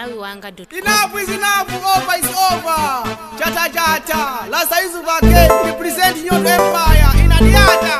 pamalawiwanga.com Enough is enough, over is over. Chata chata, last is again, representing your empire in Adiata.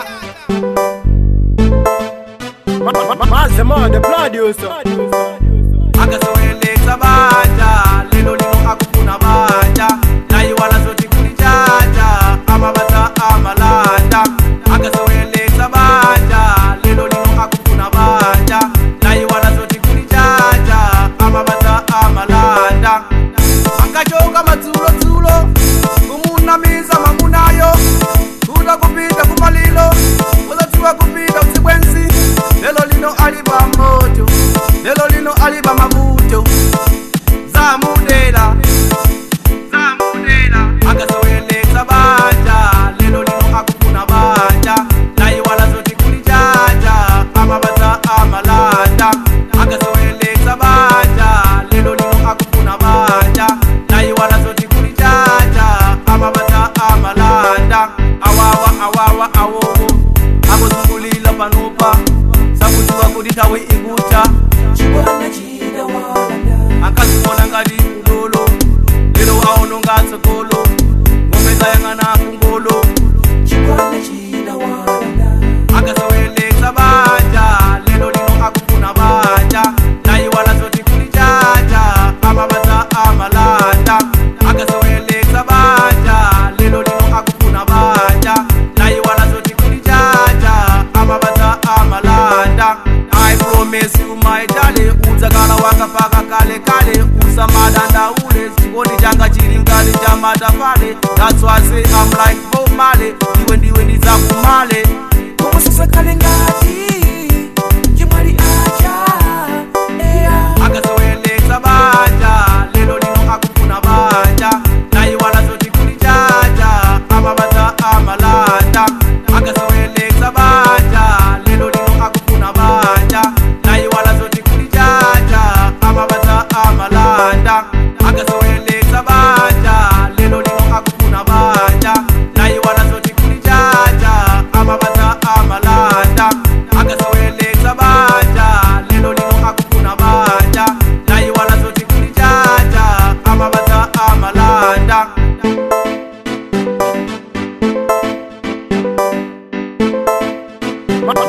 Mazema the producer akasoweleza banja lelo lino akufuna banja naye wala zoti kulijaja amabata amalanda akasoweleza banja lelo lino akufuna banja naye wala zoti kulijaja amabata amalanda angachoka madzulo-dzulo kumunamiza mangunayo kuda kupita kumalilo uzatiwa kupita usibwenzi lelo lino aliba moto lelo lino aliba mabuto zamudela zamudela akasoweleza banja lelo lino akufuna banja naye wala zoti kulijaja amabata amalanda akasoweleza banja lelo lino akufuna banja naye wala zoti kulijaja amabata amalanda awawa awawa awowo akuzungulila panopa sakutiwa kuditawe ikuta akazibona ngati ulolo lero aono ngatsogolo ngomeza yang'ana kungolo akasoweleza banja lelo lino akufuna banja naye wala zoti kulijaja amabata amalanda akasoweleza banja lelo lino akufuna banja naye wala zoti kulijaja amabata amalanda i promise you my darling udzakala wakapaka kale kale usamadanda ule chikondi changa chiri mkati cha matafale that's why I say I'm like Bob Marley iwe ndiwe ndidzakumale umusisakale ngati chimwali acha eya akasoweleza banja lelo lino akufuna banja naye wala zoti kulijaja amabata amalanda akasoweleza banja lelo lino akufuna banja naye wala zoti kulijaja amabata amalanda akasoweleza banja lelo lino akufuna banja naye wala zoti kulijaja amabata amalanda akasoweleza banja lelo lino akufuna banja naye wala zoti kulijaja amabata amalanda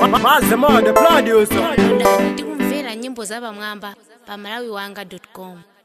Mazema the producer ndani ndikumvera nyimbo za pamwamba pamalawiwanga.com